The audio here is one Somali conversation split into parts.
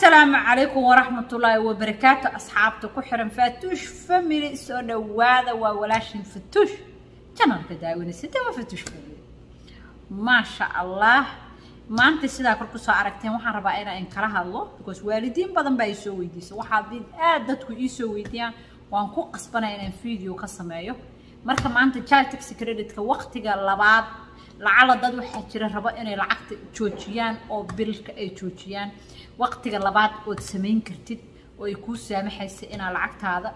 asalaamu calaykum waraxmatullaahi wabarakaatu asxaabta ku xiran faatuush family soo dhowaada waa walaashin fatuush janalka daawanaysa de waa fatuush family maasha allah maanta sidaa kor kusoo aragteen waxaan rabaa inaan kala hadlo because waalidiin badan baa isoo weydiisa waxaa haddii aad dadku iisoo weydiiyaan waan ku qasbanaya inaan video ka sameeyo marka maanta child taxi creditka waqtiga labaad lacala dad waxaa jira rabo inay lacagta joojiyaan oo bilka ay joojiyaan waqtiga labaad ood samayn kartid oo ay kuu saamaxaysa inaad lacagtaada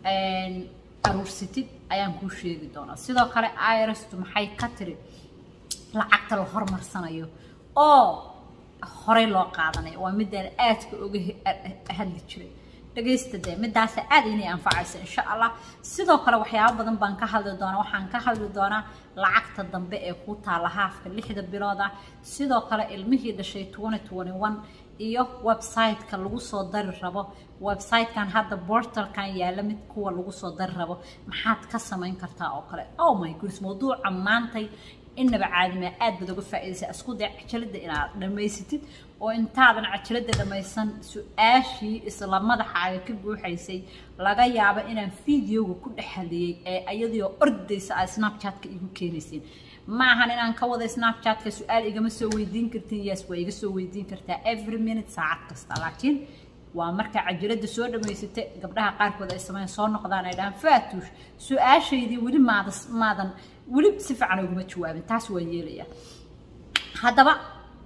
aruursatid ayaan kuu sheegi doonaa sidoo kale irastu maxay ka tiri lacagta la hormarsanayo oo horey loo qaadanayo waa midaan aadka oga hadli jiray dhagaysta dee midaasa aad inay anfacaysa insha allah sidoo kale waxyaabo badan baan ka hadli doonaa waxaan ka hadli doonaa lacagta dambe ee ku taala haafka lixda bilood ah sidoo kale ilmihii dhashay twenty twenty one iyo website-ka lagu soo dari rabo website-kan hadda portalkan yaalla mid kuwa lagu soo dari rabo maxaad ka samayn kartaa oo kale oh my goodness mawduuca maantay inaba caadima aad baad uga faa'iidaysa isku day cajalada inaad dhammaysatid oo intaadan cajalada dhammaysan su-aashii isla madaxaaga ka buuxaysay laga yaabo inaan videoga ku dhex hadiyey ee iyadoo ordaysa aad snapchat-ka igu keenayseen ma ahan inaan ka wada snapchat-ka su-aal igama soo weydiin kartin yes waa iga soo weydiin kartaa every minute saacad kasta laakiin waa markaa cajalada soo dhammaysata gabdhaha qaarkood ay sameyn soo noqdaan ay dhahaan faatuush su-aashaydii weli maada maadan weli si fiican uguma jawaabin taas waa yeelaya haddaba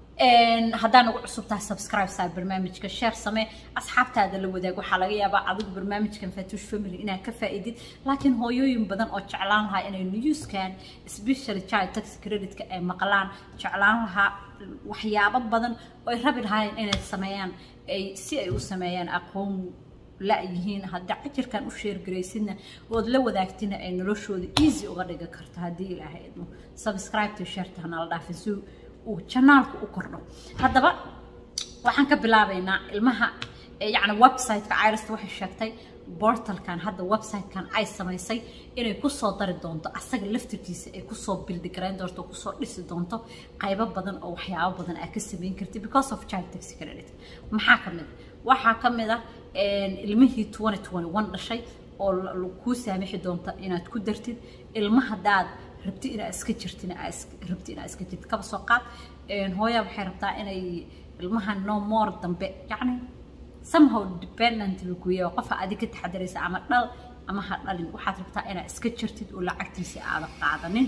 haddaan ugu cusubtahay subscribe saa barnaamijka share samee asxaabtaada la wadaag waxaa laga yaabaa adigu barnaamijkan fatuush family inaad ka faa'iidid laakiin hooyooyin badan oo jeclaan lahaa inay newskan especially child tax creditka ay maqlaan jeclaan lahaa waxyaabo badan oo ay rabi lahaayeen inay sameeyaan ay si ay u sameeyaan aqoon la-yihiin haddii cajirkan u sheergaraysidna ood la wadaagtina ay noloshooda easy uga dhigi karto haddii ilaahay idmo subscribe to sharta hanala dhaafin si uu janaalku u kordho haddaba waxaan ka bilaabaynaa ilmaha yacni website-ka irasta waxay sheegtay bortalkan hadda website-kan ay samaysay inay kusoo dari doonto asaga laftirkiisa ay kusoo bildi garayn doonto kusoo dhisi doonto qaybo badan oo waxyaabo badan aad ka samayn kartid because of child taxi credit maxaa ka mid waxaa ka mid ah ilmihii twenty twenty one dhashay oo kuu saamixi doonta inaad ku dartid ilma haddaad rabti inaad iska jirtin rabti inaad iska jirtid kaba soo qaad hooyaa waxay rabtaa inay ilmaha no more dambe yacni somehow dependent laguya qofa adig ka taxadaraysa ama dhal ama ha dhalin waxaad rabtaa inaad iska jirtid oo lacagtiisa aada qaadanin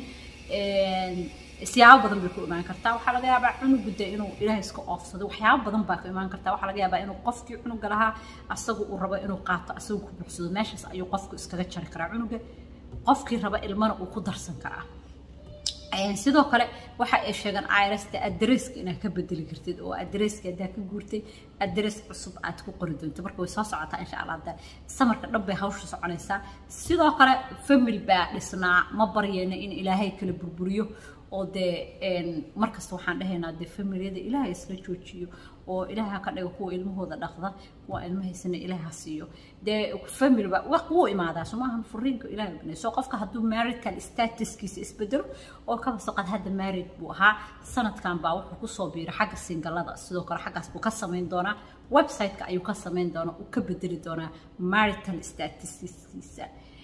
siyaabo badan bay ku imaan kartaa waxaa laga yaabaa cunugu de inuu ilaahay iska oofsado waxyaabo badan baa ku imaan kartaa waxaa laga yaabaa inuu qofkii cunuga lahaa asagu uu rabo inuu qaato asagu ku buuxsado meeshaas ayuu qofku iskaga jari karaa cunuga qofkii raba ilmana uu ku darsan karaa sidoo kale waxa ay sheegaan irasta adresska inaad ka bedeli kartid oo adresska haddaa ka guurtay adres cusub aad ku qori doonto marka way soo socotaa insha allah hadda samarka dhan bay hawsha soconaysaa sidoo kale family baa dhisnaa ma baryeyna in ilaahay kala burburiyo oo dee markasta waxaan dhahaynaa dee familiyada ilaahay isla joojiyo oo ilaaha ka dhigo kuwa ilmahooda dhaqda kuwa ilmahaysana ilaaha siiyo dee familyba wuu imaadaa sumaahan furiinka ilaahay banay soo qofka hadduu marital statuskiisa isbedelo oo kaba soqad hadda married buu ahaa sanadkan baa wuxuu kusoo biiray xagga singalada sidoo kale xaggaas buu ka samayn doonaa website-ka ayuu ka samayn doonaa uu ka bedeli doonaa marital statuskiisa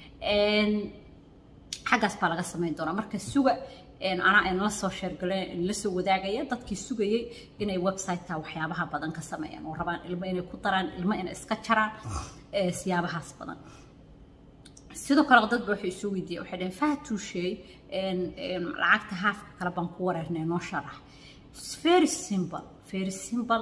xaggaas baa laga samayn doonaa marka suga anaa in la soo sheergaleen la soo wadaagaya dadkii sugayay inay website-ka waxyaabaha badan ka sameeyaan oo rabaan ilmo inay ku daraan ilmo inay iska jaraan siyaabahaas badan sidoo kale dad ba waxay isu weydiiyeen waxay dhaheen fahatuusheey lacagta haafka kale baan ku wareernay noo sharax very simple very simple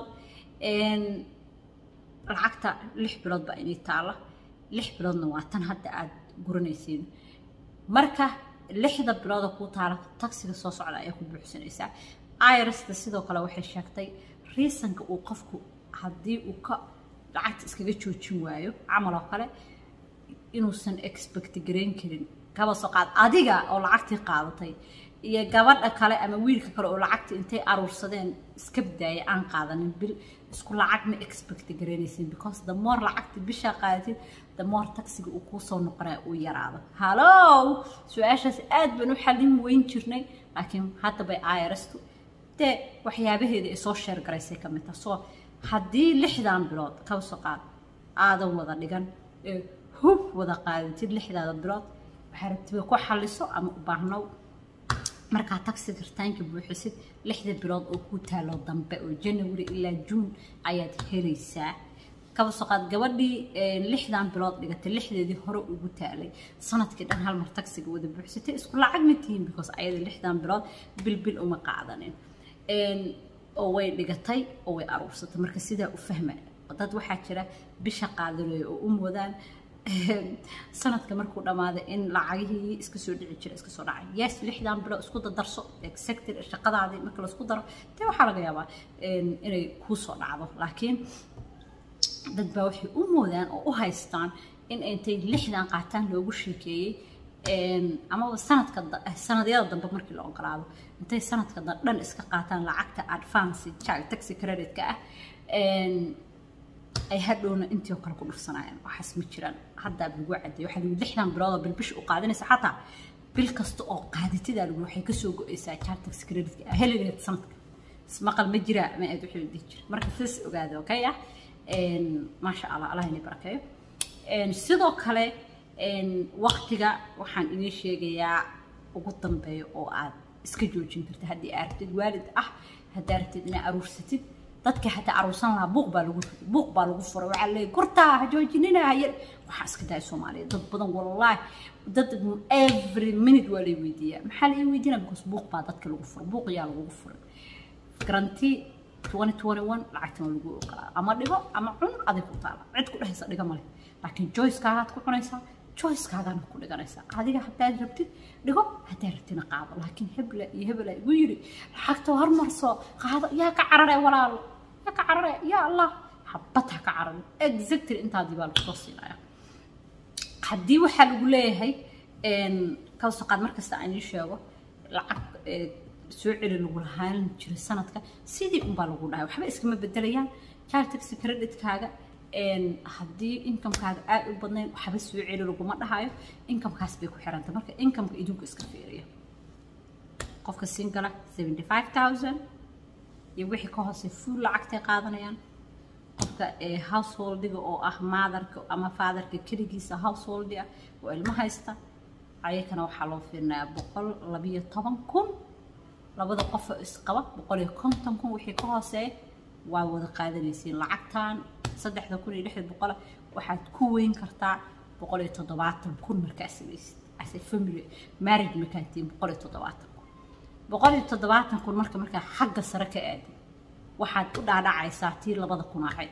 lacagta lix bilood baa inay taala lix biloodna waa tan hadda aada guranaysiin marka lixda bilooda kuu taala taksiga soo socda ayaa ku buuxsanaysaa irasta sidoo kale waxay sheegtay reasonka uu qofku haddii uu ka lacagta iskaga joojin waayo camal oo kale inuusan expect garayn karin kaba soo qaad adiga oo lacagtii qaadatay iyo gabadha kale ama wiilka kale oo lacagta intay aruursadeen iska badaaya aan qaadanin bil isku lacag ma expect garaynaysin because the more lacagta bishaa qaadatid the more taxiga uu kuusoo noqonaya uu yaraado hallow su-aashaas aad baan u xallin weyn jirnay laakiin hadda bay irastu dee waxyaabaheeda ay soo sheergaraysay ka mid taha soo haddii lixdan bilood kaba soo qaad aadan wada dhigan ee hub wada qaadatid lixdaada bilood waxaa rabtiba ku xaliso ama u baahnow markaa taxiga ritaanka buuxisid lixda bilood oo ku taalo dambe oo january ilaa june ayaad helaysaa kaba soo qaad gabadhii lixdan bilood dhigatay lixdeedii hore ugu taalay sanadkii dhan hal mar taxiga wada buuxsatay isku lacag ma tihiin because ayada lixdan bilood bilbil uma qaadanin oo way dhigatay oo way aruursatay marka sidaa u fahma dad waxaa jira bisha qaadanayo oo u moodaan sanadka markuu dhammaaday in lacagihii iska soo dhici jira iska soo dhacay yes lixdan bilo isku dadarso sector shaqadaadii marka laisku daro dee waxaa laga yaabaa inay kuu soo dhacdo laakiin dad baa waxay u moodaan oo u haystaan in intay lixdan qaataan loogu sheekeeyey amaba sanadka sanadyada dambe markii la ogolaado intay sanadka dhan iska qaataan lacagta advance taxi credit-ka ah ay hadhowna intii oo kale ku dhufsanayaan waxaas ma jiraan haddaa lagu cadeeyo waxaa lagu lixdan bilood oo bil bisha u qaadanaysa xataa bil kasta oo qaadatidaa lagu waxay kasoo go-aysaa jar tax credit-ka heligeed sanadka ismaqal ma jiraa ma aad wixii dhihi jira marka sidaas ogaada okay ah maasha allah allah inay barakeeyo sidoo kale waqtiga waxaan inii sheegayaa ugu dambeeya oo aad iska joojin karta haddii aad rabtid waalid ah haddaa rabtid inaad aruursatid dadka hataa aruursan lahaa buuq baa lagu buuq baa lagu furay waxaa leeyahy gurtaa ha joojinina hayar waxaa iska daaya soomaaliya dad badan wallaahi dad every minute waa lay weydiiyaa maxaa la ii weydiinaa because buuq baa dadka lagu furay buuq yaa lagugu furay garanti 2021 lacagtan waa lagu ogolaa ama dhigo ama cun adig ku taala cid ku dhehaysa dhiga male laakiin joycekaagaad ku cunaysaa joycekaagaana ku dhiganaysaa adiga haddaad rabtid dhigo haddaad rabtina qaado laakiin hebla iyo hebla igu yiri lacagta hormarso qaado yaa ka carare walaalo yaa ka carare yaa allah xabad ha ka carare exactly intaadii baa lagu soo siinaya haddii waxaa lagu leeyahay kasoo qaad markasta aan ii sheego lacag soo celi lagu lahaan jiray sanadka sidii unbaa lagu dhahay waxba iskama bedelayaan child taxi credit-kaaga haddii inkamkaaga aad u badnayn waxba soo celi laguma dhahayo inkamkaas bay ku xiranta marka inkamka idinku iska fiiriya qofka singala seventy five thousand iyo wixii ka hoosey full lacagtay qaadanayaan qofka householdiga oo ah maadarka ama faadarka keligiisa householdi ah oo ilmo haysta ayakana waxaa loo fiirinayaa boqol labiyo toban kun labada qofoo isqaba boqol iyo konton kun wixii ka hooseeya waa wada qaadanaysiin lacagtan saddexda kun iyo lixda boqola waxaad ku weyn kartaa boqol iyo toddobaatan kun markaa samaysid ase family marriage markaa tihiin boqol iyo toddobaatan kun boqol iyo toddobaatan kun marka markaa xagga sare ka aadi waxaad u dhaadhacaysaa tii labada kun ahayd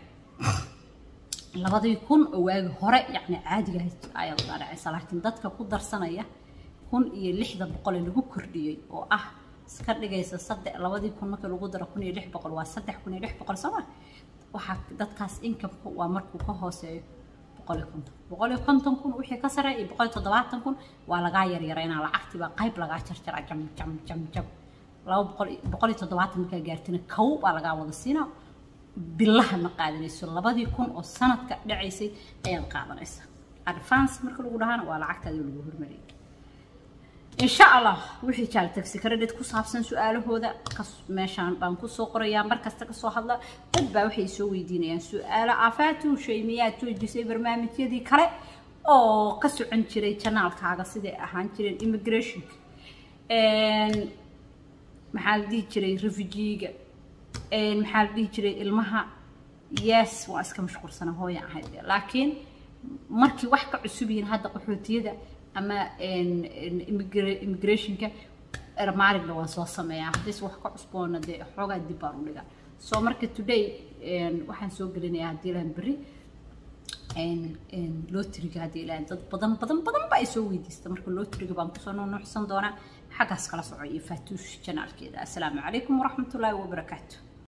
labadii kun oo waagi hore yacni caadiga ayaad u dhaadhacaysaa laakiin dadka ku darsanaya kun iyo lixda boqol ee lagu kordhiyey oo ah iska dhigaysa saddex labadii kun markii lagu daro kun iyo lix boqol waa saddex kun iyo lix boqol sooma waxaa dadkaas inkamka waa markuu ka hooseeyo boqol iyo konton boqol iyo konton kun wixii ka sareeya iyo boqol iyo toddobaatan kun waa lagaa yaryaraynaa lacagtiibaa qayb lagaa jarjaraa jam jam jam jam laba boqol boqol iyo toddobaatan markaa gaartina kow baa lagaa wada siinaa bilaha ma qaadanayso labadii kun oo sanadka dhacaysay ayaad qaadanaysaa advance marka lagu dhahaana waa lacagtaadii lagu hormariyay إن شاء الله وحي جال تاكسي كريدت كو سابسن سؤالهودا كس ميشان بان كو سو قريا مركز كسو هادلا دد با waxay soo weydiinayaan su'aalo aafaatu shaymiyaad soo disay barnaamijyadii kale oo ka socon jiray channelkaaga sidee ahaan jireen immigration een maxaa la dhihi jiray refugeega een maxaa la dhihi jiray ilmaha yes waa iska mashquulsana hooya ahayd laakiin markii wax ka cusub yihiin hadda qaxootiyada ama immigrationka ermaarigna waan soo sameeyaa haddiis wax ka cusboona dee xoogaa dib baan u dhigaa so marka today waxaan soo gelinayaa haddii ilahan berri lotriga haddii ilahan dad badan badan badan ba ay soo weydiista marka lotriga baan kusoo nuunuuxsan doonaa xaggaas kala soco iyo faatuush janaalkeeda assalaamu calaykum waraxmatullaahi wabarakaatu